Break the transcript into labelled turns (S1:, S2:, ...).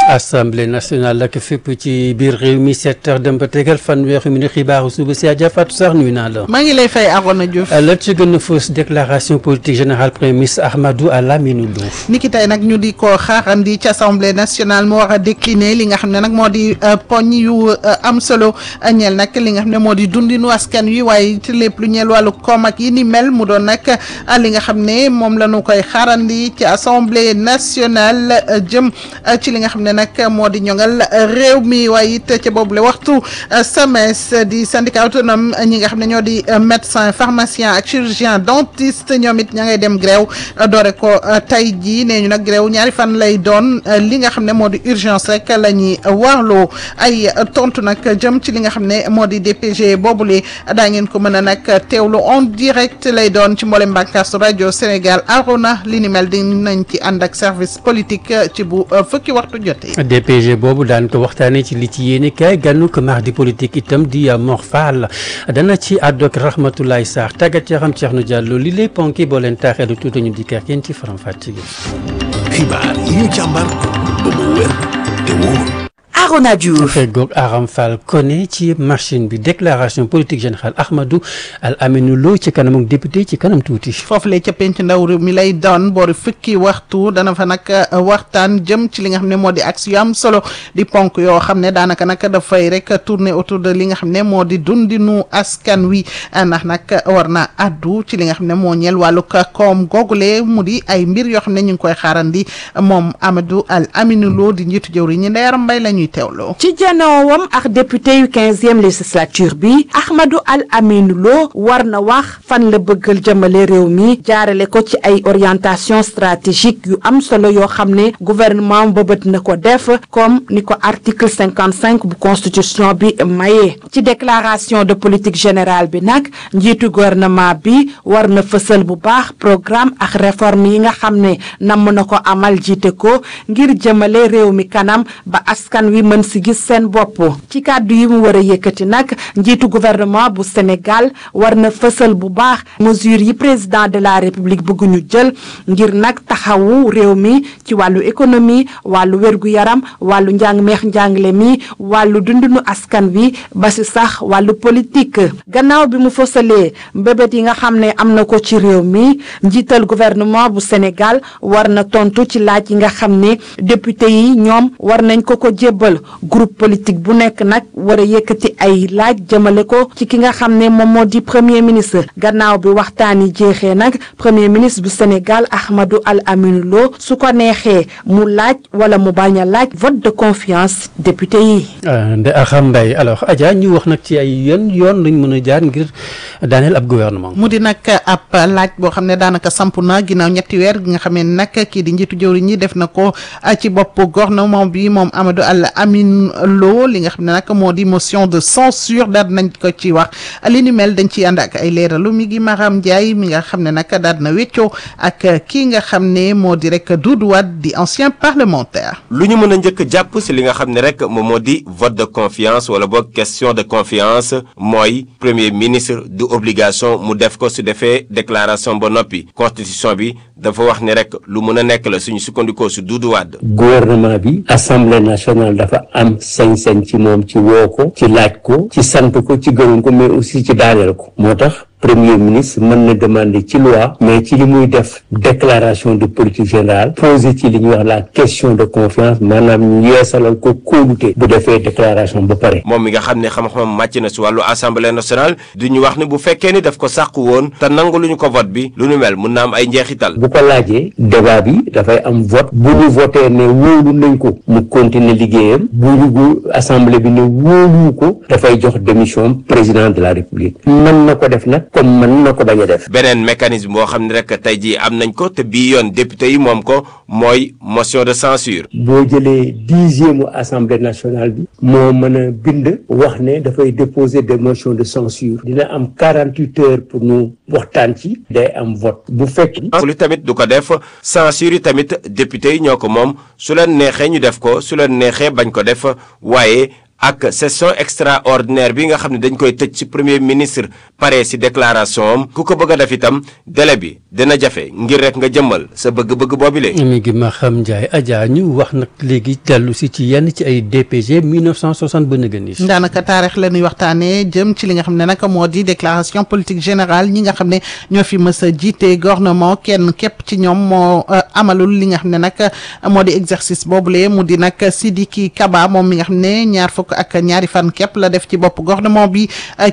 S1: assemblée nationale ak fépp ci biir réew mi sept heures dem ba tegal fanweeri minute xibaaru suba si Adja Fatou Sarr nuyu naa la.
S2: maa ngi lay fay Arona Diouf.
S1: la ci gën a fausse déclaration politique générale premier ministre Ahmadou Alamine Lo.
S2: niki tey nag ñu di ko xaarandi ci assemblée nationale mu war a décliner li nga xam ne nag moo di poñ yu am solo ñeel nag li nga xam ne moo di dundinu askan wi waaye ci lépp lu ñeel wàllu koom ak yi ni mel mu doon nag li nga xam ne moom la ñu koy xaarandi ci assemblée nationale jëm ci li nga xam ne nag moo di ñoŋal réew mi waaye it ca boobule waxtu SAMES di syndicat autonome ñi nga xam ne ñoo di médecin pharmacien ak chirurgien dentiste ñoom it ña ngay dem grève doore ko tey jii nee ñu nag grève ñaari fan lay doon li nga xam ne moo di urgence rek la ñuy warloo ay tontu nag jëm ci li nga xam ne moo di DPG boobule daa ngeen ko mën a nag teewlu en direct lay doon ci mboolem bànqaasu rajo Sénégal Arona li ni mel dinañ ci ànd ak service politique ci bu fukki waxtu jotee.
S1: DPG boobu daan ko waxtaanee ci li ci yéene kaay gànnu ko mardi politique itam di Mor Fall dana ci àddu ak Rahmatoulaye Sarr tàggat yaram Thierno Diallo li lay ponki boo leen taaxeelu tuuti ñu di kër kenn ci faram fàcce gi.
S3: xibaar yi ñu càmbar ba mu wér te wóor.
S4: Arona Diouf
S1: feggoog Aram Fall Koné ci machine bi déclaration politique générale Ahmadou Al Aminou Lo ci kanam ak député ci kanam tuuti.
S2: foofu lay ca penc ndaw réew mi lay doon boori fukki waxtu dana fa nag waxtaan jëm ci li nga xam ne moo di axe yu am solo di ponk yoo xam ne daanaka nag dafay rek tourner autour de li nga xam ne moo di dundinu askan wi ndax nag war na addu ci li nga xam ne moo ñeel wàllu koom googule mu di ay mbir yoo xam ne ñu ngi koy xaarandi moom Amadou Al Aminou Lo di njiitu jëwriñ ñi Ndeyar Mbay la ñuy teewloo.
S4: ci janoowam ak député yu quinzième législature bi Ahmadou Al Aminou Lo war na wax fan la bëggal jëmale réew mi jaarale ko ci ay orientation stratégique yu am solo yoo xam ne gouvernement bëbët na ko def comme ni ko article cinquante cinq bu constitution bi maye. ci déclaration de politique générale bi nag njiitu gouvernement bi war na fësal bu baax programme ak réforme yi nga xam ne namm na ko amal jiite ko ngir jëmale réew mi kanam ba askan wi mën si gis seen bopp ci kàddu yi mu war a yëkkati nag njiitu gouvernement bu Sénégal war na fësal bu baax mesures yi président de la république bëgg ñu jël ngir nag taxawu réew mi ci wàllu économie wàllu wér-gu-yaram wàllu njàng meex njàngale mi wàllu dundinu askan wi ba si sax wàllu politique gannaaw bi mu fësalee mbébét yi nga xam ne am na ko ci réew mi njiital gouvernement bu Sénégal war na tontu ci laaj yi nga xam ne député yi ñoom war nañ ko ko jébbal groupe politique bu nekk nag war a yëkkati ay laaj jëmale ko ci ki nga xam ne moom moo di premier ministre gannaaw bi waxtaan yi jeexee nag premier ministre bu Sénégal Ahmadou Al Aminou Lo su ko neexee mu laaj wala mu bañ a laaj vote de confiance député yi.
S1: Ndeye Aram Mbaye alors Adja ñu wax nag ci ay yoon yoon lañ mën a jaar ngir daaneel ab gouvernement.
S2: mu di nag ab laaj boo xam ne daanaka samp na ginnaaw ñetti weer gi nga xam ne nag kii di njiitu jëwriñ ñi def na ko ci bopp gouvernement bi moom Amadou Al Aminou Lo li nga xam ne nag moo di motion de censure daal nañ ko ci wax li ni mel dañ ciy ànd ak ay leeralu mi ngi Maram Ndiaye mi nga xam ne nag daal na weccoo ak kii nga xam ne moo di rek Doudou Wade di ancien parlementaire.
S5: lu ñu mën a njëkk jàpp si li nga xam ne rek moom moo di vote de confiance wala boog question de confiance mooy premier ministre du obligation mu def ko su defee déclaration ba noppi constitution bi dafa wax ni rek lu mën a nekk la suñu sukkandikoo su Doudou Wade.
S6: gouvernement bi assemblée nationale dafa am sañ-sañ ci moom ci woo ko ci laaj ko ci sant ko ci gërëm ko mais aussi ci daaneel ko moo tax premier ministre mën na demander ci loi mais ci li muy def déclaration de politique générale posé ci li ñuy wax la question de confiance maanaam ñu yeesalal ko kóolute bu defee déclaration ba pare
S5: moom mi nga xam ne xam-xamam màcc na si wàllu assemblée nationale di ñu wax ne bu fekkee ni daf ko sàkku woon te nangu lu ñu ko vote bi lu nu mel mun na am ay njeexital.
S6: bu ko laajee débat bi dafay am vote bu ñu voté ne wóolu nañ ko mu continuer liggéeyam bu ñu assemblée bi ne wóolu ko dafay jox démission président de la république mën na ko def nag comme mën na ko bañ a def.
S5: beneen mécanisme boo xam ne rek tey jii am nañ ko te bii yoon député yi moom ko mooy motion de censure
S6: boo jëlee dixième assemblée nationale bi moo mën a bind wax ne dafay déposer des motions de censure dina am quarante huit heures pour ñu waxtaan ci day am vote bu fekk
S5: lu tamit du ko def censure yi tamit député yi ñoo ko moom su leen neexee ñu def ko su leen neexee bañ ko def waaye ak session extraordinaire bi nga xam ne dañ koy tëj ci premier ministre pare ci déclaration am ku ko bëgg a def itam délai bi dina jafe ngir rek nga jëmmal sa bëgg-bëgg boobile.
S1: mi ngi ma xam Ndiaye Adja ñu wax nag léegi dellu si ci yenn ci ay DPG 1960 ba nëgëni.
S2: daanaka taarix la ñuy waxtaanee jëm ci li nga xam ne nag moo di déclaration politique générale ñi nga xam ne ñoo fi mës a jiite gouvernement kenn képp ci ñoom moo amalul li nga xam ne nag moo di exercice boobule mu di nag Sidiki Kaba moom mi nga xam ne ñaar fukk ak ñaari fan képp la def ci bopp gouvernement bi